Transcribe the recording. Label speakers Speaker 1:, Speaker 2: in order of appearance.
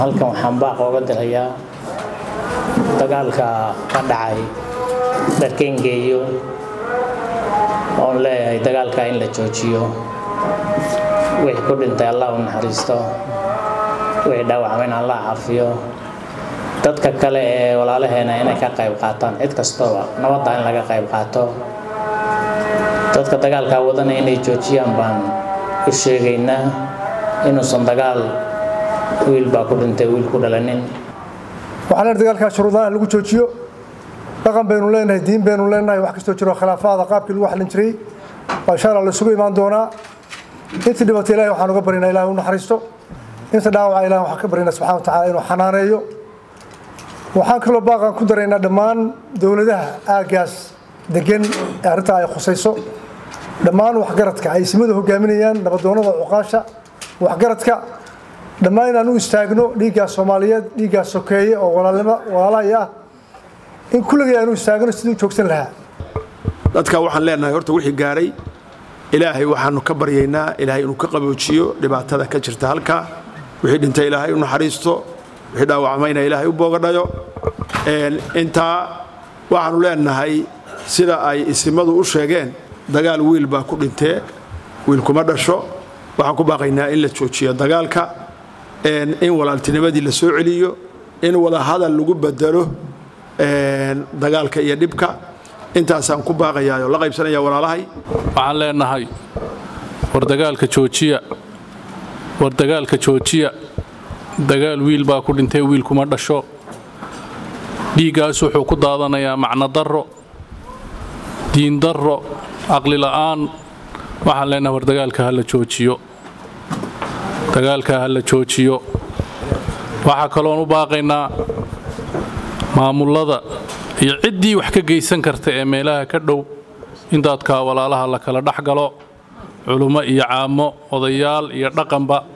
Speaker 1: halkan waxaan baaq ooga dirayaa dagaalka ka dhacay dharkengeeyo oon leeyahay dagaalka in la joojiyo wixii ku dhintay allah u naxariisto wixii dhaawacmayna allah cafiyo dadka kale ee walaalaheena inay ka qayb qaataan cid kastooba nabadda in laga qayb qaato dadka dagaalkaa wadana inay joojiyaan baan u sheegaynaa inuusan dagaal wiil baa ku dhintay wiil ku dhalanin
Speaker 2: waxaan leenahay dagaalkaa shuruudaha lagu joojiyo dhaqan baynu leenahay diin baynu leenahay wax kastoo jiro khilaafaada qaabkii lagu xallin jiray waa insha allah la isugu imaan doonaa intii dhibatay ilahay waxaan uga baryaynaa ilahay u naxariisto inta dhaawaca ilahay waxaan ka baryaynaa subxana wa tacaala inuu xanaaneeyo waxaan kaloo baaqan ku daraynaa dhammaan dowladaha aaggaas degan ee arrintaa ay khusayso dhammaan waxgaradka ay simadu hogaaminayaan nabadoonnada cuqaasha waxgaradka dhammaan inaan u istaagno dhiiggaas soomaaliyeed dhiiggaas sokeeye oo walaalahaya ah in kulligay aan u istaagno sidii u joogsan lahaa
Speaker 3: dadka waxaan leenahay horta wixii gaaray ilaahay waxaanu ka baryaynaa ilaahay inuu ka qaboojiyo dhibaatada ka jirta halkaa wixii dhintay ilaahay u naxariisto wixii dhaawacmayna ilaahay u boogadhayo intaa waxaanu leenahay sida ay isimadu u sheegeen dagaal wiil baa ku dhintee wiil kuma dhasho waxaan ku baaqaynaa in la joojiyo dagaalka in walaaltinimadii la soo celiyo in wadahadal lagu bedelo dagaalka iyo dhibka intaasaan ku baaqayaa oo la qaybsanaya walaalahay
Speaker 4: waxaan leenahay war dagaalka joojiya war dagaalka joojiya dagaal wiil baa ku dhintay wiil kuma dhasho dhiiggaas wuxuu ku daadanayaa macno darro diin darro caqli la'aan waxaan leenahay war dagaalka ha la joojiyo dagaalka ha la joojiyo waxaa kaloon u baaqaynaa maamullada iyo ciddii wax ka geysan karta ee meelaha ka dhow in dadka walaalaha la kala dhex galo culummo iyo caamo odayaal iyo dhaqanba